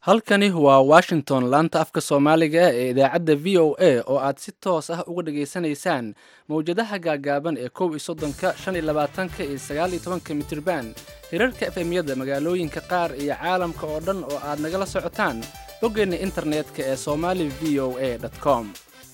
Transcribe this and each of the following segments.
halkani waa washington laanta afka soomaaliga ee idaacadda v o a oo aad si toos ah uga dhageysanaysaan mawjadaha gaagaaban ee kow iyo soddonka shan iyo labaatanka iyo sagaal iyo tobanka mitirban hirarka efemyada magaalooyinka qaar iyo caalamka oo dhan oo aad nagala socotaan boggeenna internetka ee somali v o a com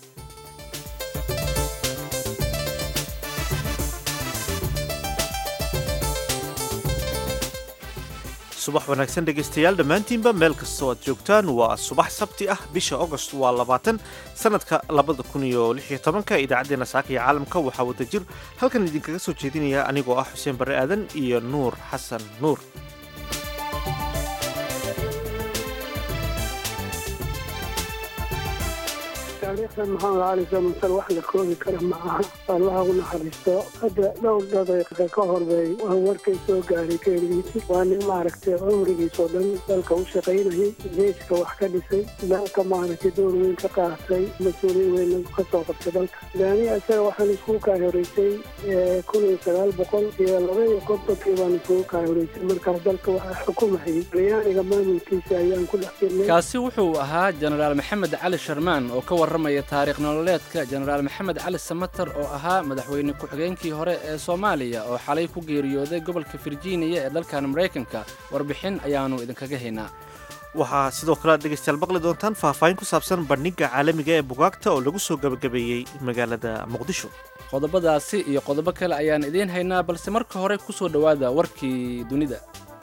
subax wanaagsan dhegaystayaal dhammaantiinba meel kastoo aad joogtaan waa subax sabti ah bisha agost waa labaatan sannadka labada kun iyo lix iyo tobanka idaacaddeenna saaka iyo caalamka waxaa wada jir halkan idinkaga soo jeedinaya anigoo ah xuseen barre aadan iyo nuur xasan nuur taariikhdan maxamed cali samasal wax la koobi kara ma aha allaha u naxariisto hadda dhowr daqiiqa ka horbay waa warkay soo gaaray keeligiisi waa nin maaragtay cumrigiisoo dhan dalka u shaqaynayay geeska wax ka dhisay dalka maaragtay door weyn ka qaatay mas-uuliyin weyn ka soo qabtay dalka daani isaga waxaan iskugu kaa horeysay kun iyo sagaal boqol iyo laba iyo kontonkii baan iskugu kaa horeysay markaas dalka waxaa xukumayay talyaaniga maamulkiisa ayaan ku dhex jirnay kaasi wuxuu ahaa jenaraal maxamed cali sharmaan oo ka warramaya taariikh nololeedka jenaraal maxamed cali samater oo ahaa madaxweyne ku-xigeenkii hore ee soomaaliya oo xalay ku geeriyooday gobolka virginia ee dalkan maraykanka warbixin ayaannu idinkaga haynaa waxaa sidoo kale aad dhegaystayaal maqli doontaan faahfaahin ku saabsan bandhigga caalamiga ee bugaagta oo lagu soo gebagabeeyey magaalada muqdisho qodobadaasi iyo qodobo kale ayaan idiin haynaa balse marka hore ku soo dhowaada warkii dunida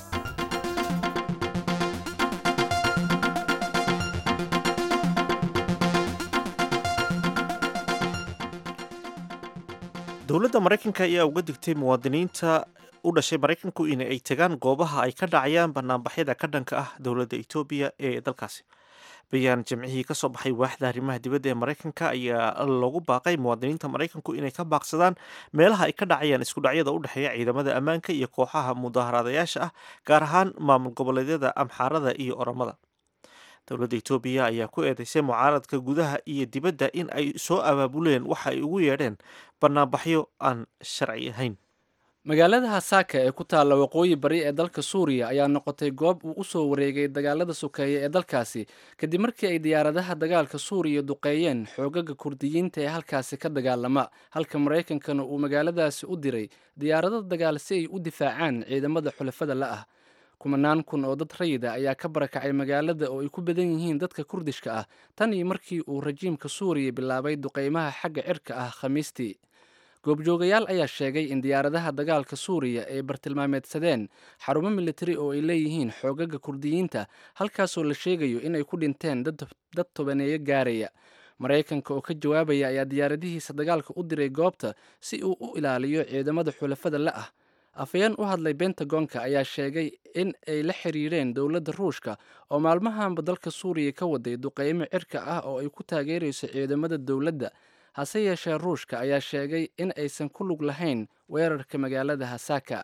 dowladda maraykanka ayaa uga digtay muwaadiniinta u dhashay maraykanku in ay tagaan goobaha ay ka dhacayaan banaanbaxyada ka dhanka ah dowladda etoobiya ee dalkaasi bayaan jimcihii ka soo baxay waaxda arrimaha dibadda ee maraykanka ayaa lagu baaqay muwaadiniinta maraykanku inay ka baaqsadaan meelaha ay ka dhacayaan iskudhacyada u dhexeeya ciidamada ammaanka iyo kooxaha mudaaharaadayaasha ah gaar ahaan maamul goboleedyada amxaarada iyo oramada dowladda etoobiya ayaa ku eedeysay mucaaradka gudaha iyo dibadda in ay soo abaabuleen waxa ay ugu yeedheen banaanbaxyo aan sharci ahayn magaalada hasaaka ee ku taalla waqooyi bari ee dalka suuriya ayaa noqotay goob uu u soo wareegay dagaalada sokeeye ee dalkaasi kadib markii ay diyaaradaha dagaalka suuriya duqeeyeen xoogaga kurdiyiinta ee halkaasi ka dagaalama halka maraykankana uu magaaladaasi u diray diyaarado dagaal si ay u difaacaan ciidamada xulafada la ah kumanaan kun oo dad rayida ayaa ka barakacay magaalada oo ay ku badan yihiin dadka kurdishka ah tan iyo markii uu rajiimka suuriya bilaabay duqeymaha xagga cirka ah khamiistii goobjoogayaal ayaa sheegay in diyaaradaha dagaalka suuriya ay bartilmaameedsadeen xarumo militari oo ay leeyihiin xoogaga kurdiyiinta halkaasoo la sheegayo inay ku dhinteen dad tobaneeyo gaaraya maraykanka oo ka jawaabaya ayaa diyaaradihiisa dagaalka u diray goobta si uu u ilaaliyo ciidamada xulafada la ah afayeen u hadlay bentagonka ayaa sheegay in ay la xiriireen dowladda ruushka oo maalmahanba dalka suuriya ka waday duqeymo cirka ah oo ay ku taageerayso ciidamada dowladda hase yeeshee ruushka ayaa sheegay in aysan ku lug lahayn weerarka magaalada hasaaka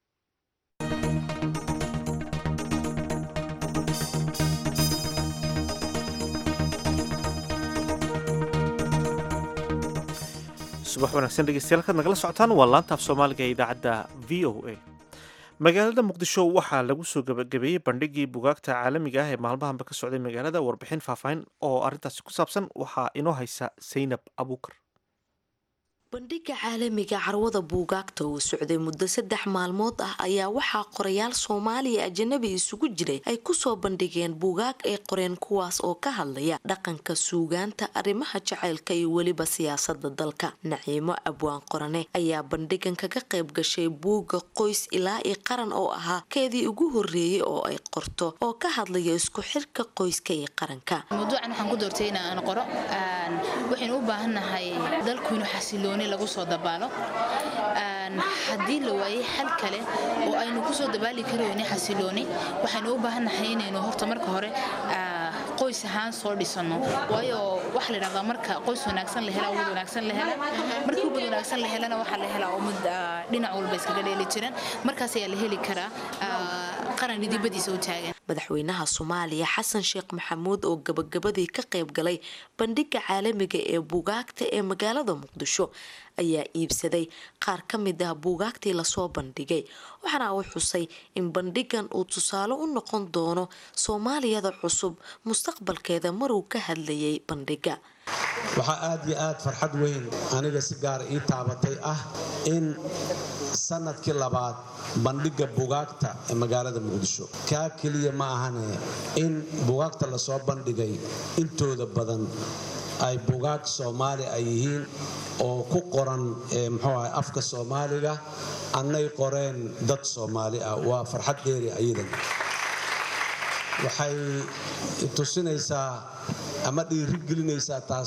subax wanaagsan dhegeystayaal kaad nagala socotaan waa laanta af soomaaliga ee idaacadda v o a magaalada muqdisho waxaa lagu soo gabagabeeyey bandhigii bugaagta caalamiga ah ee maalmahanba ka socday magaalada warbixin faahfaahin oo arrintaasi ku saabsan waxaa inoo haysa saynab abuukar bandhigga caalamiga carwada buugaagta uu socday muddo saddex maalmood ah ayaa waxaa qorayaal soomaaliya ajanabi isugu jiray ay kusoo bandhigeen buugaag ay qoreen kuwaas oo ka hadlaya dhaqanka suugaanta arrimaha jacaylka iyo weliba siyaasada dalka naciimo abwaan qorane ayaa bandhigan kaga qayb gashay buugga qoys ilaa i qaran oo ahaa keedii ugu horeeyey oo ay qorto oo ka hadlaya isku xirka qoyska iyo qaranka mawduucan waxaan ku doortay inaan qoro waxaynu u baahannahay dalku inuu xasilooni lagu soo dabaalo haddii la waayay xal kale oo aynu kusoo dabaali karayni xasilooni waxaynu u baahannahay inaynu horta marka hore qoys ahaan soo dhisano waayo waxa la dhahdaa marka qoys wanaagsan la hela umad wanaagsan la hela markii umad wanaagsan la helana waxaa la helaa umad dhinac walba iskaga dheeli jiran markaas ayaa la heli karaa qaran idibadiisa u taagan madaxweynaha soomaaliya xasan sheekh maxamuud oo gabagabadii ka qayb galay bandhiga caalamiga ee buugaagta ee magaalada muqdisho ayaa iibsaday qaar ka mid ah buugaagtii lasoo bandhigay waxaana uu xusay in bandhigan uu tusaale u noqon doono soomaaliyada cusub mustaqbalkeeda maruu ka hadlayay bandhiga waxaa aad iyo aad farxad weyn aniga si gaara ii taabatay ah in sanadkii labaad bandhiga bugaagta ee magaalada muqdisho kaa keliya ma ahane in bugaagta lasoo bandhigay intooda badan ay bugaag soomaali ay yihiin oo ku qoran mxuu aha afka soomaaliga annay qoreen dad soomaali ah waa farxad dheeri ayadan waxay tusinaysaa ama dhiirigelinaysaa taas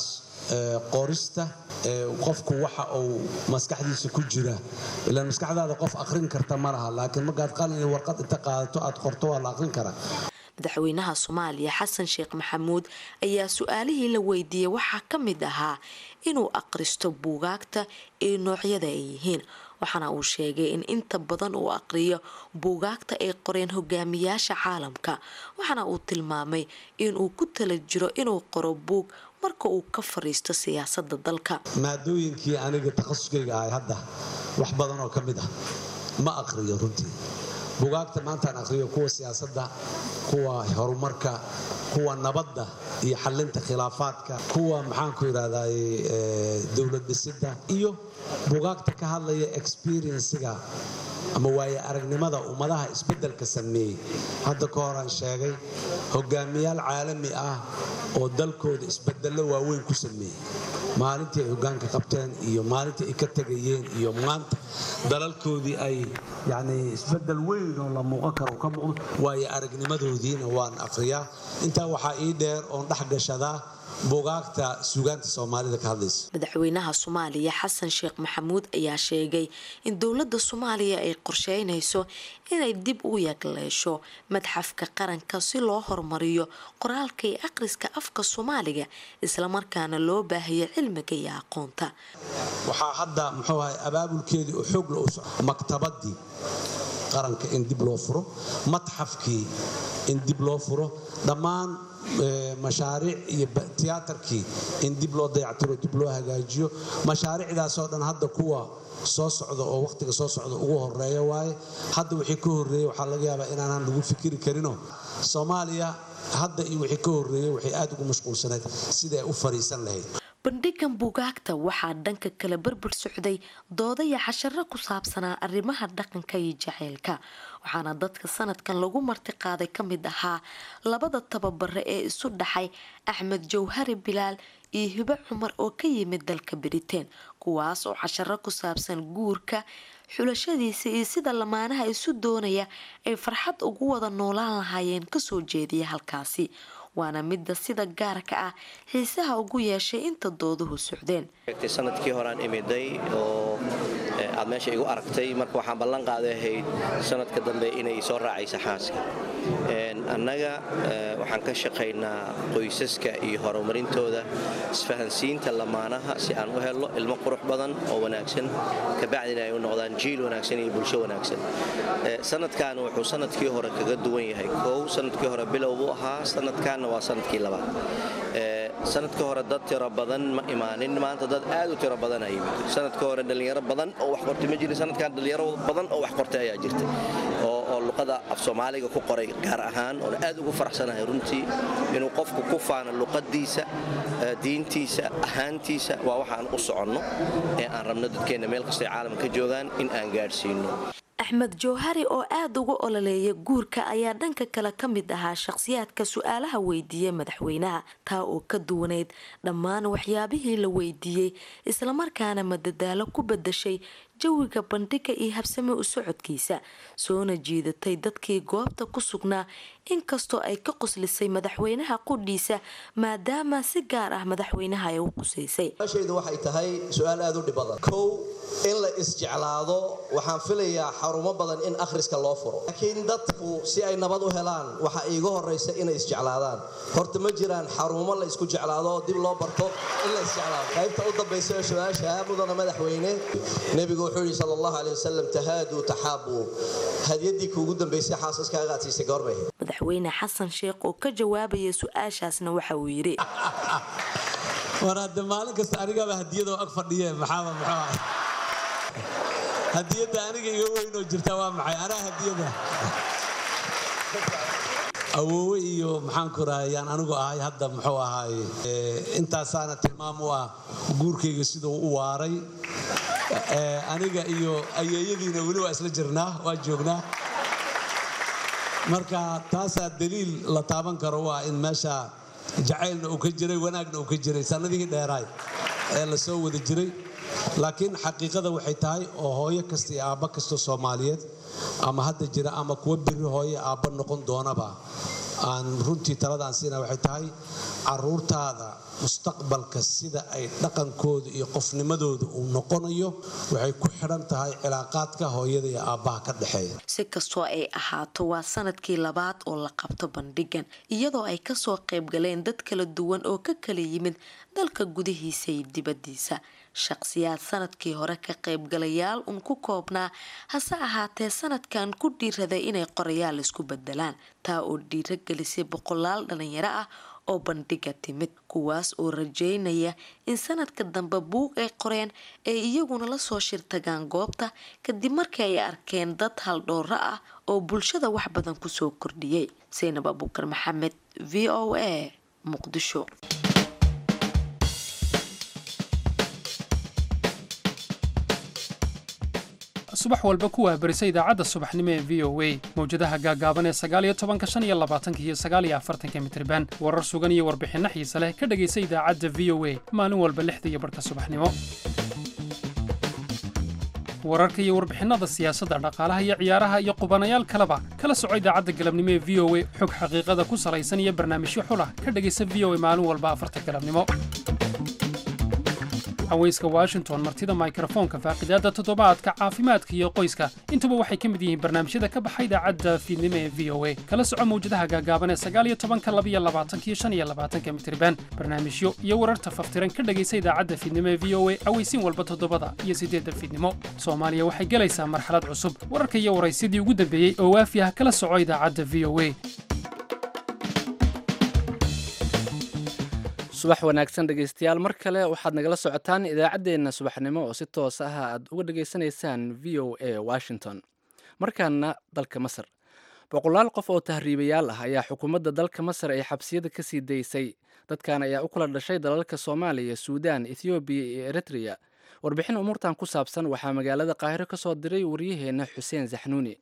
qorista qofku waxa uu maskaxdiisa ku jira ilaan maskaxdaada qof aqrin karta ma laha laakiin markaad qalin iyo warqad inta qaadato aad qorto waa la aqrin karaa madaxweynaha soomaaliya xasan sheekh maxamuud ayaa su-aalihii la weydiiyey waxaa ka mid ahaa inuu aqristo buugaagta ee noocyada ay yihiin waxaana uu sheegay in inta badan uu aqriyo buugaagta ay qoreen hogaamiyaasha caalamka waxaana uu tilmaamay inuu ku tala jiro inuu qoro buug marka uu ka fariisto siyaasada dalka maadooyinkii aniga takhasuskayga ahay hadda wax badan oo ka mid ah ma aqriyo runtii bugaagta maantaan aqriyo kuwa siyaasadda kuwa horumarka kuwa nabadda iyo xalinta khilaafaadka kuwa maxaanku yidhahday dowlad dhisidda iyo bugaagta ka hadlaya experienciga ama waaye aragnimada ummadaha isbeddelka sameeyey hadda ka horaan sheegay hogaamiyaal caalami ah oo dalkooda isbedello waaweyn ku sameeyey maalintii ay hogaanka qabteen iyo maalintii ay ka tegayeen iyo maanta dalalkoodii ay yani isbedel weyn oo la muuqan karo ka muuqdo waayo aragnimadoodiina waan aqriyaa intaa waxaa ii dheer oon dhex gashadaa bugaagta suugaanta soomaalida ka hadlaysa madaxweynaha soomaaliya xasan sheekh maxamuud ayaa sheegay in dowladda soomaaliya ay qorsheynayso inay dib u yagleesho madxafka qaranka si loo horumariyo qoraalka iyo akhriska afka soomaaliga islamarkaana loo baahayo cilmiga iyo aqoonta waxaa hadda muxuu ahay abaabulkeedii oo xoog la u soco maktabadii qaranka in dib loo furo matxafkii in dib loo furo dhammaan mashaariic iyo tiyaatarkii in dib loo dayactiro dib loo hagaajiyo mashaariicdaasoo dhan hadda kuwa soo socda oo wakhtiga soo socda ugu horeeya waaye hadda wixii ka horreeyey waxaa laga yaabaa inaanaan lagu fikiri karinoo soomaaliya hadda iyo wixii ka horreeyey waxay aad ugu mashquulsanayd siday u fariisan lahayd bandhigan buugaagta waxaa dhanka kale barbar socday doodaya casharo ku saabsanaa arrimaha dhaqanka iyo jaceylka waxaana dadka sanadkan lagu martiqaaday ka mid ahaa labada tababare ee isu dhaxay axmed jawhari bilaal iyo hibo cumar oo ka yimid dalka britain kuwaas oo casharo ku saabsan guurka xulashadiisa iyo sida lamaanaha isu doonaya ay farxad ugu wada noolaan lahaayeen kasoo jeediya halkaasi waana midda sida gaarka ah xiisaha ugu yeeshay inta dooduhu socdeen sanadkii horaan imiday oo aad meesha igu aragtay marka waxaan ballan qaaday ahayd sanadka dambe inay soo raacaysa xaaska annaga waxaan ka shaqaynaa qoysaska iyo horumarintooda isfahansiinta lamaanaha si aan u helno ilmo qurux badan oo wanaagsan kabacdina ay u noqdaan jiil wanaagsan iyo bulsho wanaagsan sanadkan wuxuu sanadkii hore kaga duwan yahay kow sanadkii hore bilow buu ahaa sanadkanna waa sanadkii labaad sanadka hore dad tiro badan ma imaanin maanta dad aad u tiro badana yimid sanadka hore dhallinyaro badan oo wax qortay ma jirin sanadkan dhallinyaro badan oo wax qortay ayaa jirtay oo luqada af soomaaliga ku qoray gaar ahaan oona aad ugu faraxsanahay runtii inuu qofku ku faano luqadiisa diintiisa ahaantiisa waa waxaan u soconno ee aan rabno dadkeenna meel kastay caalamka ka joogaan in aan gaadhsiino axmed jawhari oo aada uga ololeeya guurka ayaa dhanka kale ka mid ahaa shaqhsiyaadka su-aalaha weydiiyey madaxweynaha taa oo ka duwaneyd dhammaan waxyaabihii la weydiiyey islamarkaana madadaalo ku badashay jawiga bandhiga iyo habsame u socodkiisa soona jiidatay dadkii goobta ku sugnaa inkastoo ay ka qoslisay madaxweynaha qudhiisa maadaama si gaar ah madaxweynaha ay u qusaysay shaydu waxay tahay su-aal aada u dhib badan kow in la isjeclaado waxaan filayaa xarumo badan in akhriska loo furo laakiin dadku si ay nabad u helaan waxa iiga horaysa inay isjeclaadaan horta ma jiraan xarumo la isku jeclaado oo dib loo barto in la isjeclaado qaybta u dambaysa ee su-aasha mudana madaxweyne nebigu wuxuu yidhi sala allahu caleyh wasalam tahaaduu taxaabuu hadyaddii kuugu dambaysay xaasaskaaga aad siisay goormay madaxweyne xasan sheekh oo ka jawaabaya su-aashaasna waxa uu yidhi war hadde maalin kasta anigaba hadiyadoo ag fadhiye maxaaba muxuu ahay hadiyadda aniga iga weynoo jirta waa maxay anaa hadiyada awoowe iyo maxaanku rahayaan anigu ahay hadda muxuu ahaay intaasaana tilmaam u ah guurkayga siduu u waaray aniga iyo ayeeyadiina weli waa isla jirnaa waa joognaa marka taasaa daliil la taaban karo waa in meesha jacaylna uu ka jiray wanaagna uu ka jiray sannadihii dheeraay ee la soo wada jiray laakiin xaqiiqada waxay tahay oo hooyo kasta iyo aabba kasta soomaaliyeed ama hadda jira ama kuwa biri hooye aabba noqon doonaba aan runtii talada aan siina waxay tahay caruurtaada mustaqbalka sida ay dhaqankooda iyo qofnimadooda uu noqonayo waxay ku xidhan tahay cilaaqaadka hooyada iyo aabbaha ka dhexeeya si kastoo ay ahaato waa sanadkii labaad oo la qabto bandhigan iyadoo ay kasoo qaybgaleen dad kala duwan oo ka kala yimid dalka gudihiisa iyo dibadiisa shaqsiyaad sanadkii hore ka qaybgalayaal un ku koobnaa hase ahaatee sanadkan ku dhiiraday inay qorayaal isku bedelaan taa oo dhiiro gelisay boqolaal dhalinyaro ah oo bandhiga timid kuwaas oo rajeynaya in sanadka dambe buug ay qoreen ay iyaguna lasoo shirtagaan goobta kadib markii ay arkeen dad haldhooro ah oo bulshada wax badan kusoo kordhiyey saynab abuukar maxamed v o a muqdisho subax walba ku waabarisa idaacadda subaxnimo ee v o a mawjadaha gaagaaban ee sagaaliyo tobanka shan iyo labaatanka iyo sagaaliyo afartanka mitriban warar sugan iyo warbixinno xiise leh ka dhegaysa idaacadda v o a maalin walba lixda iyo barhka subaxnimo wararka iyo warbixinada siyaasadda dhaqaalaha iyo ciyaaraha iyo qubanayaal kaleba kala soco idaacadda galabnimo ee v o a xog xaqiiqada ku salaysan iyo barnaamijyo xulah ka dhegaysa v o a maalin walba afarta galabnimo haweyska washington martida mikrofoonka faaqidaada toddobaadka caafimaadka iyo qoyska intuba waxay ka mid yihiin barnaamijyada ka baxa idaacadda fiidnimo ee v o a kala soco mawjadaha gaagaaban ee sagaaliyo tobanka labiyo labaatanka iyo shan iyo labaatanka mitriban barnaamijyo iyo wararta faftiran ka dhegaysa idaacadda fiidnimo ee v o a aweysin walba toddobada iyo siddeedda fiidnimo soomaaliya waxay gelaysaa marxalad cusub wararka iyo waraysidii ugu dambeeyey oo waafi ah kala soco idaacadda v o a subax wanaagsan dhegaystayaal mar kale waxaad nagala socotaan idaacaddeenna subaxnimo oo si toos ah aad uga dhegaysanaysaan v o a washington markaana dalka masar boqolaal qof oo tahriibayaal ah ayaa xukuumadda dalka masar ay xabsiyada ka sii daysay dadkan ayaa u kala dhashay dalalka soomaaliya suudaan ethoobiya iyo eritreya warbixin umuurtan ku saabsan waxaa magaalada qaahiro ka soo diray waryaheenna xuseen saxnuuni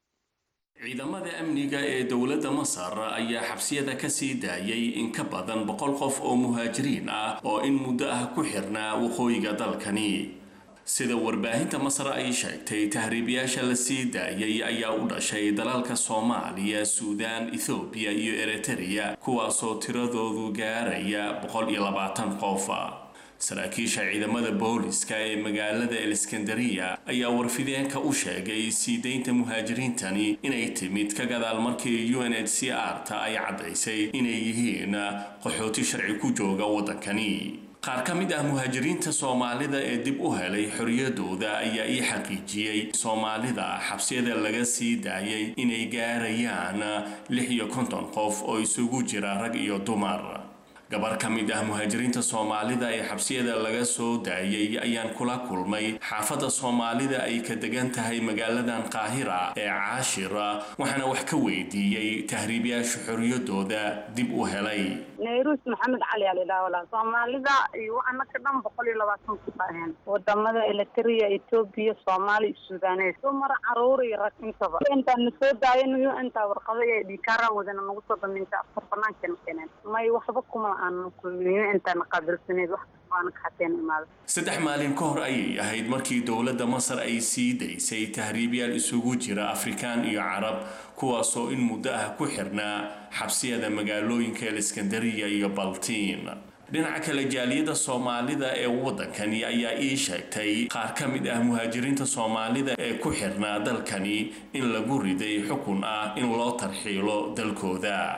ciidamada amniga ee dowladda masar ayaa xabsiyada ka sii daayay in ka badan boqol qof oo muhaajiriin ah oo in muddo ah ku xirnaa waqooyiga dalkani sida warbaahinta masar ay sheegtay tahriibayaasha la sii daayay ayaa u dhashay dalalka soomaaliya suudaan ethoobiya iyo eritreya kuwaasoo tiradoodu gaaraya boqol iyo labaatan qof saraakiisha ciidamada booliska ee magaalada eliskandariya ayaa warfideenka u sheegay sii daynta muhaajiriintani inay timid ka gadaal markii u n h c r ta ay caddaysay inay yihiin qaxooti sharci ku jooga waddankani qaar ka mid ah muhaajiriinta soomaalida ee dib u helay xoriyadooda ayaa ii xaqiijiyey soomaalida xabsiyada laga sii daayay inay gaarayaan lix iyo konton qof oo isugu jira rag iyo dumar gabar ka mid ah muhaajiriinta soomaalida ee xabsiyada laga soo daayay ayaan kula kulmay xaafadda soomaalida ay ka degan tahay magaaladan qaahira ee caashira waxaana wax ka weydiiyey tahriibyaasha xoriyadooda dib u helay nayruus maxamed cali alidhaawala soomaalida iyo anaka dhan boqol iyo labaatan ku aheen wadamada eritrea etoobiya soomaali iyo suudaaneed dumar caruur iyo rag intaba intaan na soo daayan intaa warqado iyo dhikaaraan wadana nagu soo daminta afar banaankeena keeneen may waxba kuma aan kulmiyo intaan qaabilsaneed wax aan ka xateen imaada saddex maalin ka hor ayay ahayd markii dowladda masar ay sii daysay tahriibyaal isugu jira afrikaan iyo carab kuwaasoo in muddo ah ku xirnaa xabsiyada magaalooyinka eliskandariya iyo baltiin dhinaca kale jaaliyadda soomaalida ee waddankani ayaa ii sheegtay qaar ka mid ah muhaajiriinta soomaalida ee ku xirnaa dalkani in lagu riday xukun ah in loo tarxiilo dalkooda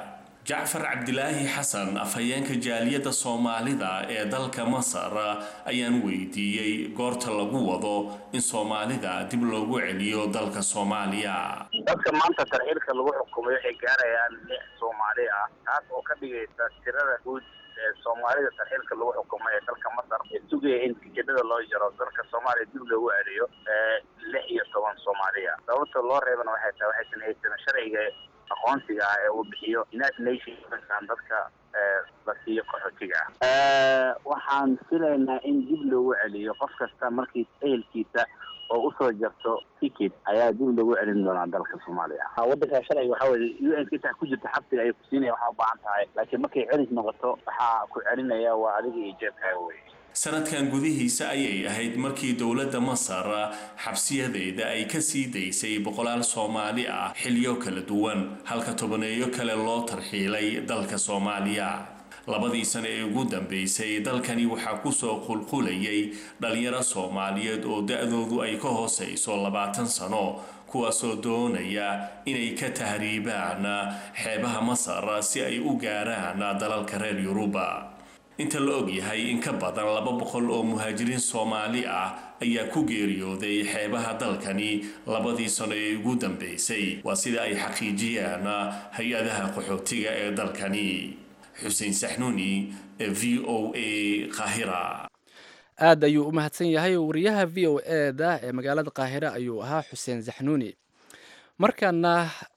jacfar cabdilaahi xasan afhayeenka jaaliyadda soomaalida ee dalka masar ayaan weydiiyey goorta lagu wado in soomaalida dib loogu celiyo dalka soomaaliya dadka maanta tarxiilka lagu xukumay waxay gaarayaan lix soomaali ah taas oo ka dhigaysa tirada guud ee soomaalida tarxiilka lagu xukumay ee dalka masar ee sugaya in tikidhada loo jaro dalka soomaaliya dib loogu celiyo lix iyo toban soomaaliya sababta loo reebana waxay tahay waxaysan haysan sharciga aqoonsiga ah ee uu bixiyo united nations dadka la siiyo qaxootiga ah waxaan filaynaa in dib loogu celiyo qof kasta markii ehelkiisa oo usoo jarto ticket ayaa dib loogu celin doonaa dalka soomaaliya wadanka sharciga waxaa weye u n intaa ku jirta xabsiga ayay kusiinaya waxaa ubaahan tahay laakiin markay celis noqoto waxaa ku celinaya waa adiga iyo jeebkaaga wey sanadkan gudihiisa ayay ahayd markii dowladda masar xabsiyadeeda ay ka sii daysay boqolaal soomaali ah xilyo kala duwan halka tobaneeyo kale loo tarxiilay dalka soomaaliya labadii sano ee ugu dambeysay dalkani waxaa kusoo qulqulayay dhalinyaro soomaaliyeed oo da-doodu ay ka hooseyso labaatan sano kuwaasoo doonaya inay ka tahriibaan xeebaha masar si ay u gaaraan dalalka reer yuruba inta la og yahay in ka badan laba boqol oo muhaajiriin soomaali ah ayaa ku geeriyooday xeebaha dalkani labadii sano ee ugu dambeysay waa sida ay xaqiijiyaan hay-adaha qaxootiga ee dalkani xuseen saxnuuni v o a qaahira aad ayuu u mahadsan yahay wariyaha v o e da ee magaalada qaahire ayuu ahaa xuseen saxnuuni markaana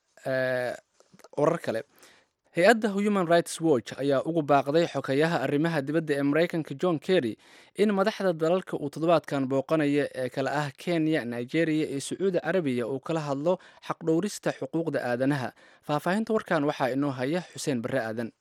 warar kale hay-adda human rights watch ayaa ugu baaqday xokayaha arrimaha dibadda ee maraykanka john kerry in madaxda dalalka uu toddobaadkan booqanaya ee kale ah kenya nigeria iyo sacuudi carabiya uu kala hadlo xaqdhowrista xuquuqda aadanaha faahfaahinta warkan waxaa inoo haya xuseen barre aadan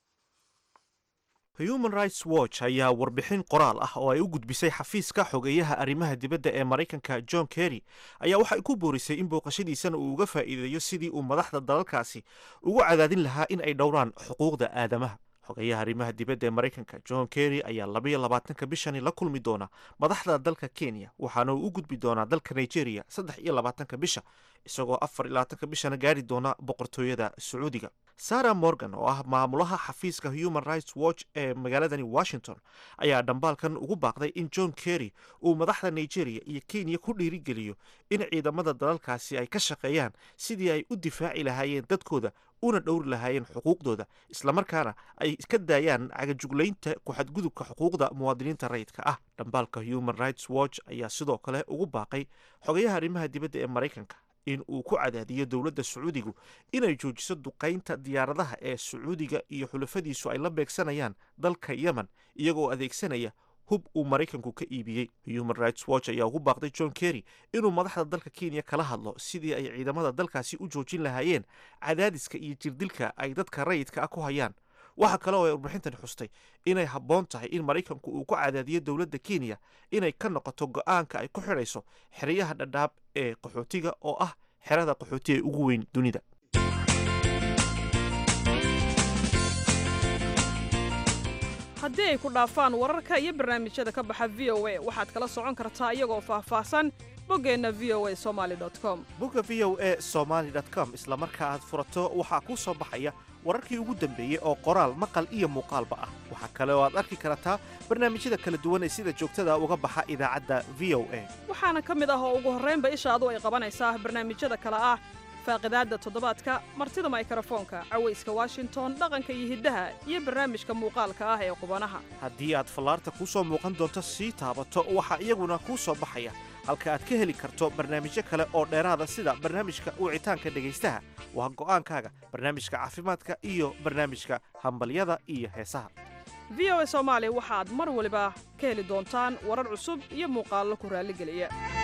human rights watch ayaa warbixin qoraal ah oo ay u gudbisay xafiiska xogeeyaha arrimaha dibadda ee maraykanka john kerry ayaa waxay ku boorisay in booqashadiisana uu uga faa'iideeyo sidii uu madaxda dalalkaasi ugu cadaadin lahaa in ay dhowraan xuquuqda aadamaha xogeeyaha arrimaha dibadda ee maraykanka john kerry ayaa labaiyo labaatanka bishani la kulmi doona madaxda dalka kenya waxaana uu u gudbi doonaa dalka nigeria saddex iyo labaatanka bisha isagoo afar iyo labaatanka bishana gaari doona boqortooyada sacuudiga sarah morgan oo ah maamulaha xafiiska human rights watch ee magaaladani washington ayaa dhambaalkan ugu baaqday in john kerry uu madaxda nigeria iyo kenya ku dhiirigeliyo in ciidamada dalalkaasi ay ka shaqeeyaan sidii ay u difaaci lahaayeen dadkooda una dhowri lahaayeen xuquuqdooda islamarkaana ay ka daayaan cagajuglaynta ku-xadgudubka xuquuqda muwaadiniinta rayidka ah dhambaalka human rights watch ayaa sidoo kale ugu baaqay xogayaha arrimaha dibadda ee maraykanka in uu ku cadaadiyo dowladda sacuudigu inay joojiso duqaynta diyaaradaha ee sacuudiga iyo xulafadiisu ay la beegsanayaan dalka yemen iyagoo adeegsanaya hub uu maraykanku ka iibiyey human rights watch ayaa ugu baaqday john kerry inuu madaxda dalka kenya kala hadlo sidii ay ciidamada dalkaasi u joojin lahaayeen cadaadiska iyo jirdilka ay dadka rayidka ah ku hayaan waxaa kale oo ay warbixintani xustay inay habboon tahay in maraykanku uu ku cadaadiyo dowladda kenya inay ka noqoto go-aanka ay ku xidhayso xeryaha dhadhaab ee qaxootiga oo ah xerada qaxooti ee ugu weyn dunida haddii ay ku dhaafaan wararka iyo barnaamijyada ka baxa v o a waxaad kala socon kartaa iyagoo faahfaahsan boggeenna v o a somaali com bogga v o a somaali com isla marka aad furato waxaa kuu soo baxaya wararkii ugu dambeeyey oo qoraal maqal iyo muuqaalba ah waxaa kale oo aad arki kartaa barnaamijyada kala duwan ee sida joogtada uga baxa idaacadda v o a waxaana ka mid ah oo ugu horraynba ishaadu ay qabanaysaa barnaamijyada kale ah faaqidaadda toddobaadka martida maykrofoonka cawayska washington dhaqanka iyo hiddaha iyo barnaamijka muuqaalka ah ee qubanaha haddii aad fallaarta kuu soo muuqan doonto sii taabato waxaa iyaguna kuu soo baxaya halka aad ka heli karto barnaamijyo kale oo dheeraada sida barnaamijka wicitaanka dhegaystaha waa go'aankaaga barnaamijka caafimaadka iyo barnaamijka hambalyada iyo heesaha v o a soomaali waxaad mar waliba ka heli doontaan warar cusub iyo muuqaallo ku raalligeliya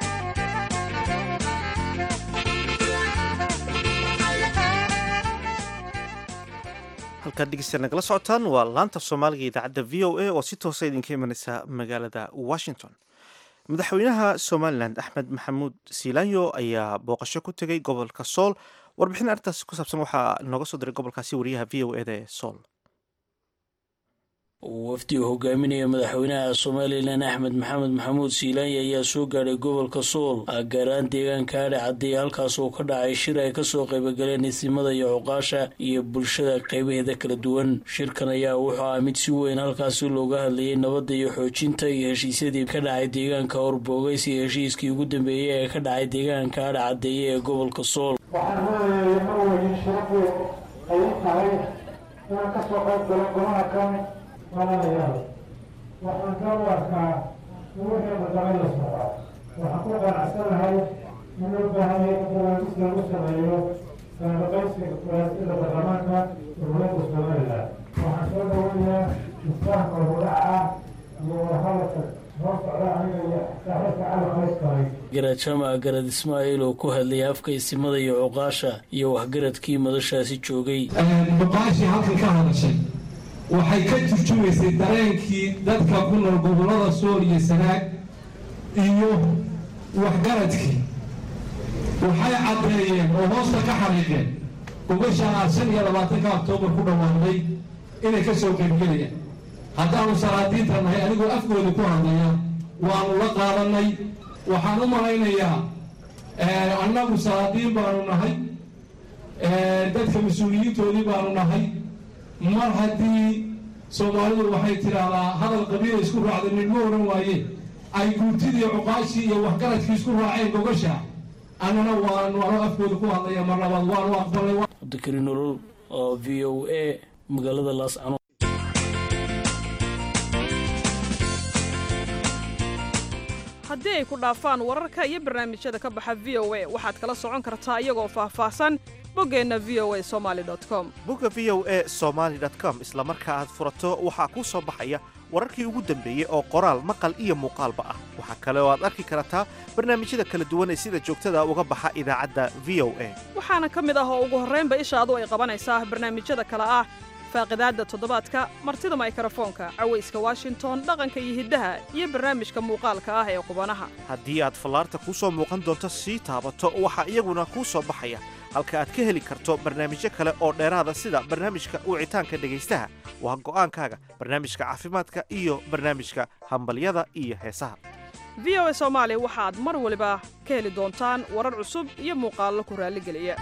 halkaad dhegeysta nagala socotaan waa laanta soomaaliga idaacadda v o a oo si toosa idinka imanaysa magaalada washington madaxweynaha somalilan axmed maxamuud siilaanyo ayaa booqasho ku tegey gobolka sool warbixin arrintaas ku saabsan waxaa nooga soo diray gobolkaasi wariyaha v o eda ee sool wafdi uu hogaaminaya madaxweynaha somalilan axmed maxamed maxamuud siilaanya ayaa soo gaadhay gobolka sool gaaraan deegaanka adhe caddeey halkaas oo ka dhacay shir ay kasoo qaybagaleen isimada iyo cuqaasha iyo bulshada qeybaheeda kala duwan shirkan ayaa wuxuu ah mid si weyn halkaasi looga hadlayay nabadda iyo xoojinta iyo heshiisyadii ka dhacay deegaanka horboogeysi iyo heshiiskii ugu dambeeyey ee ka dhacay deegaanka adhe caddeeye ee gobolka sool inaan ka soo qayb galo golaha kan malanayaal waxaan ka u arkaa in wixii badabay la socda waxaan ku qanacsanahay in loo baahan yahay in barnaamij lagu sameeyo kalaqaysiga kuraasida baarlamaanka dowladda somaliland waxaan soo dhaweynayaa isfahamka hudhaca iyo wadahadalka soo socda aniga iyo saaxiibka cali qayskay garad jaamac garad ismaaciil oo ku hadlayay afka isimada iyo cuqaasha iyo waxgaradkii madashaasi joogay cuqaashii halkan ka hadashay waxay ka turjumaysay dareenkii dadka ku nool gobollada sool iyo sanaag iyo waxgaradkii waxay caddeeyeen oo hoosta ka xariiqeen gobashaa shan iyo labaatanka oktoobar ku dhawaaqday inay ka soo qaybgelayaan haddaanu salaadiinta nahay anigoo afkooda ku hadlaya waanu la qaadanay waxaan u malaynayaa annagu salaadiin baanu nahay dadka mas-uuliyiintoodii baanu nahay mar haddii soomaalidu waxay tidhaahdaa hadal qabiila isku raacda nidma odhan waaye ay guurtidii cuqaashii iyo waxgaradkii isku raaceen gogasha annana waanu ano afkooda ku hadlaya mar labaad waanu aqbalay cabdikari nolol oo v o a magaalada laascano haddii ay ku dhaafaan wararka iyo barnaamijyada ka baxa v o a waxaad kala socon kartaa iyagoo faahfaahsan boggeenna v o a somali com bogga v o a somaali com isla marka aad furato waxaa kuu soo baxaya wararkii ugu dambeeyey oo qoraal maqal iyo muuqaalba ah waxaa kale oo aad arki kartaa barnaamijyada kala duwan ee sida joogtada uga baxa idaacadda v o a waxaana ka mid ah oo ugu horraynba ishaadu ay qabanaysaa barnaamijyada kale ah faaqidaadda toddobaadka martida maykarafoonka cawayska washington dhaqanka iyo hiddaha iyo barnaamijka muuqaalka ah ee qubanaha haddii aad fallaarta kuu soo muuqan doonto sii taabato waxaa iyaguna kuu soo baxaya halka aad ka heli karto barnaamijyo kale oo dheeraada sida barnaamijka wicitaanka dhegaystaha waa go'aankaaga barnaamijka caafimaadka iyo barnaamijka hambalyada iyo heesaha v o a soomaali waxaad mar waliba ka heli doontaan warar cusub iyo muuqaallo ku raalligeliya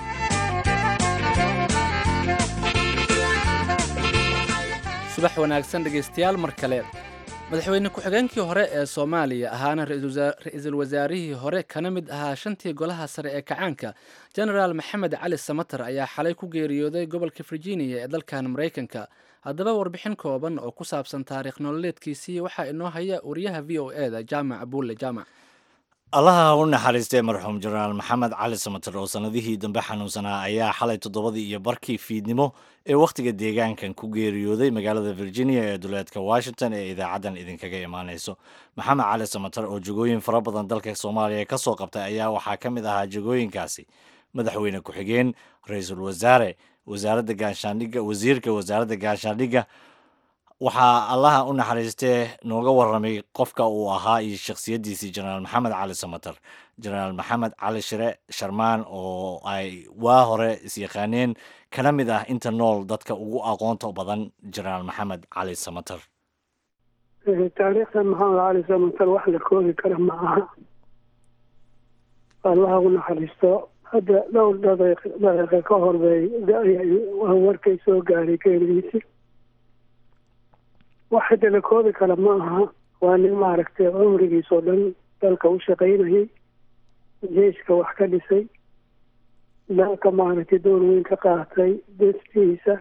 subax wanaagsan dhegaystayaal mar kale madaxweyne ku-xigeenkii hore ee soomaaliya ahaana ra-iisul wasaarihii hore kana mid ahaa shantii golaha sare ee kacaanka genaraal maxamed cali samater ayaa xalay ku geeriyooday gobolka virginia ee dalkan maraykanka haddaba warbixin kooban oo ku saabsan taariikh nololeedkiisii waxaa inoo haya wariyaha v o e da jaamac abuulle jaamac allaha u naxariistay marxuum jenaraal maxamed cali samater oo sannadihii dambe xanuunsanaa ayaa xalay toddobadii iyo barkii fiidnimo ee wakhtiga deegaankan ku geeriyooday magaalada virginia ee duleedka washington ee idaacaddan idinkaga imaanayso maxamed cali samater oo jegooyin fara badan dalka soomaaliya ka soo qabtay ayaa waxaa ka mid ahaa jegooyinkaasi madaxweyne ku-xigeen ra-iisul wasaare wasaaradda gaashaandhigga wasiirka wasaaradda gaashaandhigga waxaa allaha u naxariistee nooga warramay qofka uu ahaa iyo shakhsiyaddiisii jenaraal maxamed cali samater jenaraal maxamed cali shire sharmaan oo ay waa hore isyaqaaneen kana mid ah inta nool dadka ugu aqoonta badan jenaraal maxamed cali samater taariikhda maxamed cali samater wax la koobi kara ma aha allaha u naxariisto hadda dhowr daqiiqa ka horbey warkay soo gaaray geeridiisi wax hadda la koobi kara ma aha waa nin maaragtay cumrigiisoo dhan dalka u shaqaynayay jeiska wax ka dhisay dalka maaragtay door weyn ka qaatay destiisa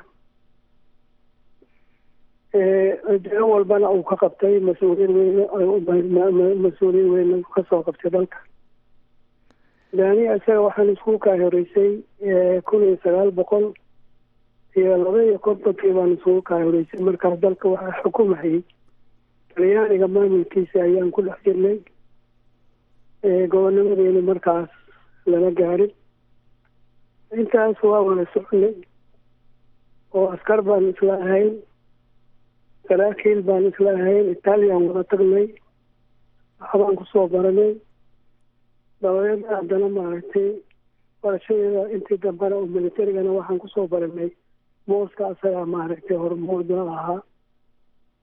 deo walbana uu ka qabtay mas-uuliyin weyn mas-uuliyin weyn kasoo qabtay dalka daani isaga waxaan isku kaa horeysay kun iyo sagaal boqol iyo laba iyo kontonkii baan isugu kaa horeysay markaas dalka waxaa xukumayay talyaaniga maamulkiisa ayaan ku dhex jirnay gobonimadeena markaas lama gaarin intaas waa wada soconay oo askar baan isla ahayn saraakiil baan isla ahayn italian wada tagnay waxbaan kusoo baranay dabadeedna haddana maaragtay barashadeeda intii dambena oo militarigana waxaan kusoo baranay booska asagaa maaragtay hormuudna ahaa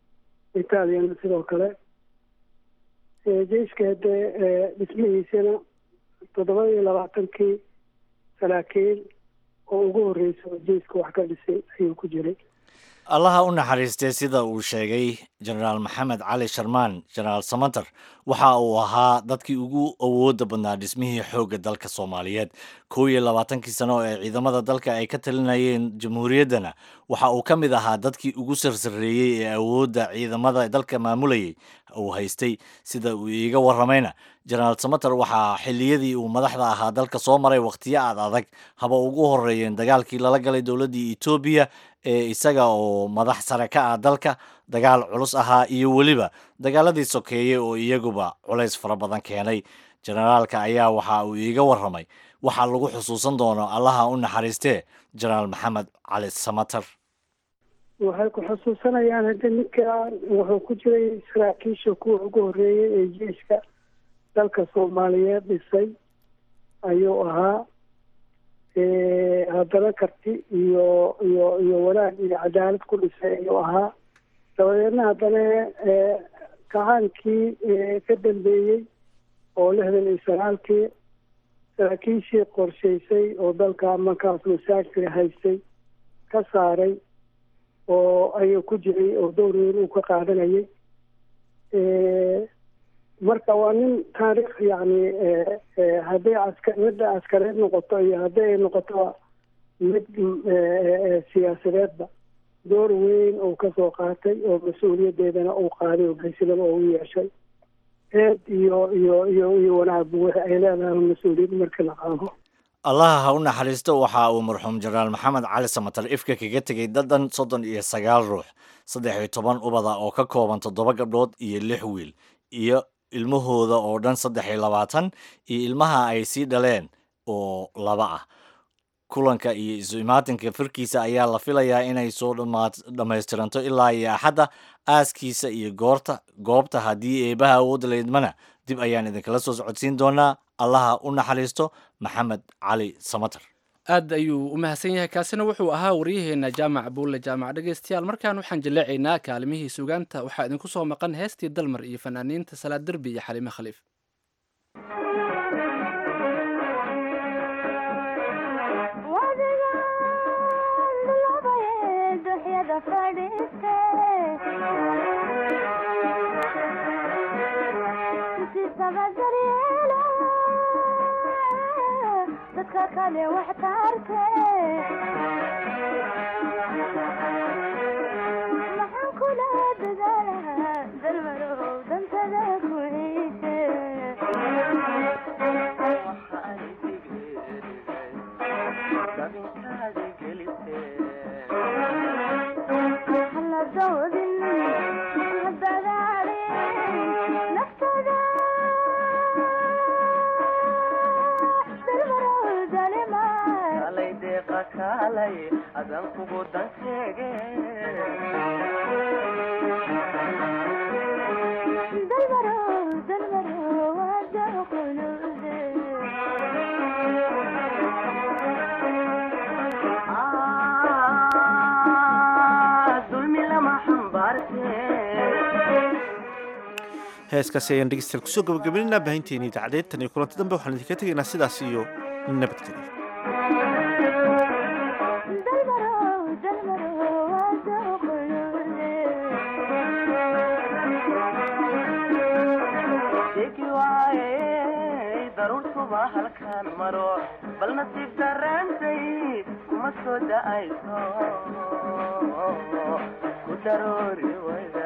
itaaliyana sidoo kale jeiska hadee dhismihiisana toddoba iyo labaatankii saraakiil oo ugu horreysa oo jeiska wax ka dhisay ayuu ku jiray allaha u naxariistay sida uu sheegay jenaraal maxamed cali sharmaan jenaraal samater waxa uu ahaa dadkii ugu awoodda badnaa dhismihii xoogga dalka soomaaliyeed kow iyo labaatankii sano ee ciidamada dalka ay ka talinayeen jamhuuriyaddana waxa uu ka mid ahaa dadkii ugu sarsareeyey ee awoodda ciidamada dalka maamulayay uu haystay sida uu iiga warramayna jenaraal samater waxaa xilliyadii uu madaxda ahaa dalka soo maray wakhtiyo aad adag haba ugu horreeyeen dagaalkii lala galay dowladdii etoobiya ee isaga oo madax sare ka ah dalka dagaal culus ahaa iyo weliba dagaaladii sokeeye oo iyaguba culays fara badan keenay jenaraalka ayaa waxa uu iiga warramay waxaa lagu xusuusan doono allaha u naxariistee jenaraal maxamed cali samater waxay ku xusuusanayaan hadda ninkan wuxuu ku jiray saraakiisha kuwa ugu horreeyey ee jeiska dalka soomaaliyeed dhisay ayuu ahaa haddana karti iyo iyo iyo wanaag iyo cadaalad ku dhisay ayuu ahaa dabadeedna haddana kacaankii ka dambeeyey oo lixdan iyo sagaalkii saraakiishii qorshaysay oo dalka markaas masaajka haystay ka saaray oo ayuu ku jiray oo dowr weyn uu ka qaadanayay marka waa nin taariikh yacni hadday aska midda askareed noqoto iyo hadday ay noqoto mid siyaasadeedba door weyn uu kasoo qaatay oo mas-uuliyaddeedana uu qaaday oo geysilaba oo u yeeshay eed iyo iyo iyo iyo wanaagba wixi ay leedahay mas-uuliyad marka la qaado allaha ha u naxariisto waxa uu marxuum jenaraal maxamed cali samatar ifka kaga tegey dadan soddon iyo sagaal ruux saddex iyo toban ubada oo ka kooban toddoba gabdhood iyo lix wiil iyo ilmahooda oo dhan saddex iyo labaatan iyo ilmaha ay sii dhaleen oo laba ah kulanka iyo isu imaatinka firkiisa ayaa la filayaa inay soo dhammaystiranto ilaa iyo axadda aaskiisa iyo goorta goobta haddii eebaha awoodda laydmana dib ayaan idinkala soo socodsiin doonaa allaha u naxariisto maxamed cali samater aad ayuu u mahadsan yahay kaasina wuxuu ahaa waryaheena jaamac buulle jaamac dhegeystayaal markaan waxaan jaleecaynaa kaalimihii sugaanta waxaa idinku soo maqan heestii dalmar iyo fanaaniinta salaad derbi iyo xaliime khaliif dadka kale wax taarte maxaan kula dadaalahaa dalmarow dantada ku ciise hala doodin hadadaadin naftada adan kugu dan sheege dalmaro dalmaro wada qulude dulmi lama xambaarte heeskaasi ayaan dhegeystayaal kusoo gabagabeynaa baahinteeni idaacadeed tan iyo kulanti dambe waxaan idinka tegaynaa sidaas iyo nabadgelyo daruurtuba halkaan maro bal nasiib daraantay kuma soo da'ayso ku daroori wayda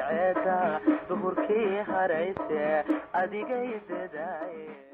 cadceeda duhurkii harayse adigay dadaaye